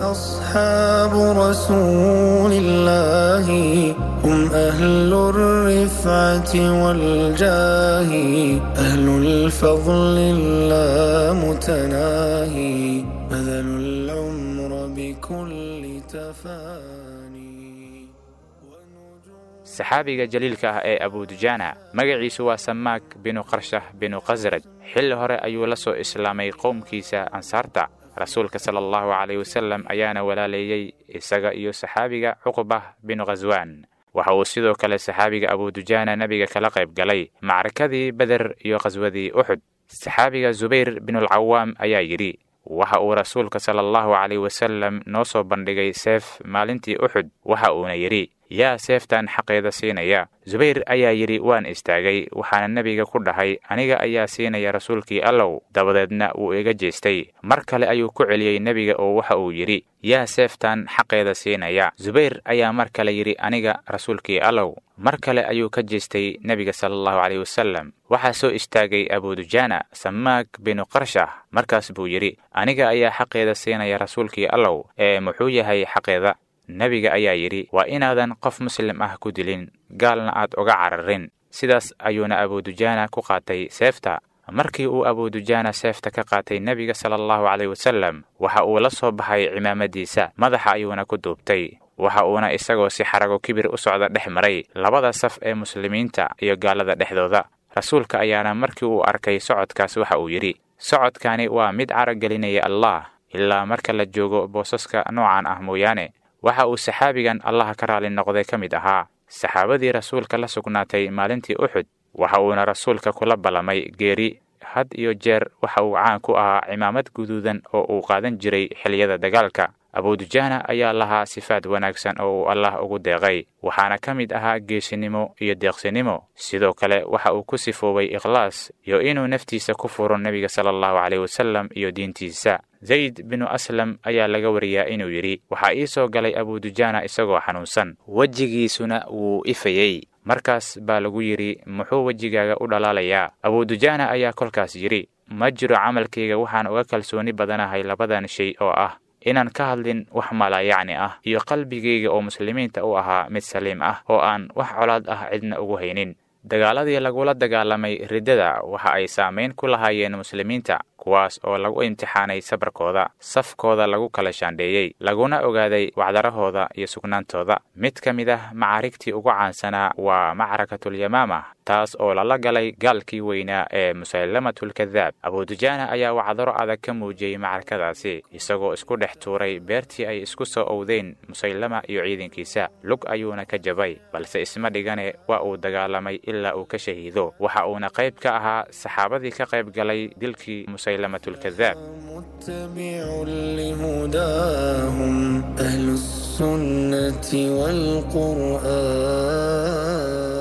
أصحاب رسول الله هم أهل الرفعة والجاه أهل الفضل اللامتناهي بذلوا العمر بكل تفاني saxaabiga jaliilka ah ee abudujaana magaciisu waa samaak binu qarshah binu khasraj xilli hore ayuu la soo islaamay qowmkiisa ansaarta rasuulka sala allahu calayh wasallam ayaana walaaleeyey isaga iyo saxaabiga cuqbah binu khaswaan waxa uu sidoo kale saxaabiga abudujaana nebiga kala qayb galay macrakadii beder iyo khaswadii uxud saxaabiga zubayr binulcawaam ayaa yidhi waxa uu rasuulka sala allahu calayh wasallam noo soo bandhigay seef maalintii uxud waxa uuna yidhi yaa seeftan xaqeeda siinaya zubayr ayaa yidhi waan istaagay waxaana nebiga ku dhahay aniga ayaa siinaya rasuulkii allow dabadeedna wuu iga jeestay mar kale ayuu ku celiyey nebiga oo waxa uu yidhi yaa seeftan xaqeeda siinaya zubayr ayaa mar kale yidhi aniga rasuulkii allow mar kale ayuu ka jeestay nebiga sala allahu caleyh wasallam waxaa soo istaagay abudujaana samaak binu qarshah markaas buu yidhi aniga ayaa xaqeeda siinaya rasuulkii allow ee muxuu yahay xaqeeda nebiga ayaa yidhi waa inaadan qof muslim ah ku dilin gaalna aad uga cararin sidaas ayuuna abudujaana ku qaatay seefta markii uu abudujaana seefta ka qaatay nebiga sala allahu caleyh wasallam waxa uu la soo baxay cimaamadiisa madaxa ayuuna ku duubtay waxa uuna isagoo si xarago kibir u socda dhex maray labada saf ee muslimiinta iyo gaalada dhexdooda rasuulka ayaana markii uu arkay socodkaas waxa uu yidhi socodkani waa mid caragelinaya allah ilaa marka la joogo boosaska noocan ah mooyaane waxa uu saxaabigan allaha ka raali noqday ka mid ahaa saxaabadii rasuulka la sugnaatay maalintii uxud waxa uuna rasuulka kula ballamay geeri had iyo jeer waxa uu caan ku ahaa cimaamad guduudan oo uu qaadan jiray xilliyada dagaalka abudujaana ayaa lahaa sifaad wanaagsan oo uu allah ugu deeqay waxaana ka mid ahaa geesinimo iyo deeqsinimo sidoo kale waxa uu ku sifoobay ikhlaas iyo inuu naftiisa ku furo nebiga sala allahu caleyh wasallam iyo diintiisa zayd binu aslam ayaa laga wariyaa inuu yidhi waxaa ii soo galay abudujaana isagoo xanuunsan wejigiisuna wuu ifayey markaas baa lagu yidhi muxuu wejigaaga u dhalaalayaa abudujaana ayaa kolkaas yidhi ma jiro camalkayga waxaan uga kalsooni badanahay labadan shay oo ah inaan ka hadlin wax malaayacni ah iyo qalbigayga oo muslimiinta u ahaa mid saliim ah oo aan wax colaad ah cidna ugu haynin dagaaladii lagula dagaalamay riddada waxa ay saamayn ku lahaayeen muslimiinta kuwaas oo lagu imtixaanay sabarkooda safkooda lagu kala shaandheeyey laguna ogaaday wacdarahooda iyo sugnaantooda mid ka mid ah macaarigtii ugu caansanaa waa macrakatulyamaama taas oo lala galay gaalkii weynaa ee musaylamatulkadaab abudujaana ayaa wacdaro adag ka muujiyey macrakadaasi isagoo isku dhex tuuray beertii ay isku soo owdeen musaylama iyo ciidankiisa lug ayuuna ka jabay balse isma dhigane waa uu dagaalamay ilaa uu ka shahiido waxa uuna qayb ka ahaa saxaabadii ka qayb galay dilkii musaylamatulkadaab متبع لهداهم أهل السنة والقرآن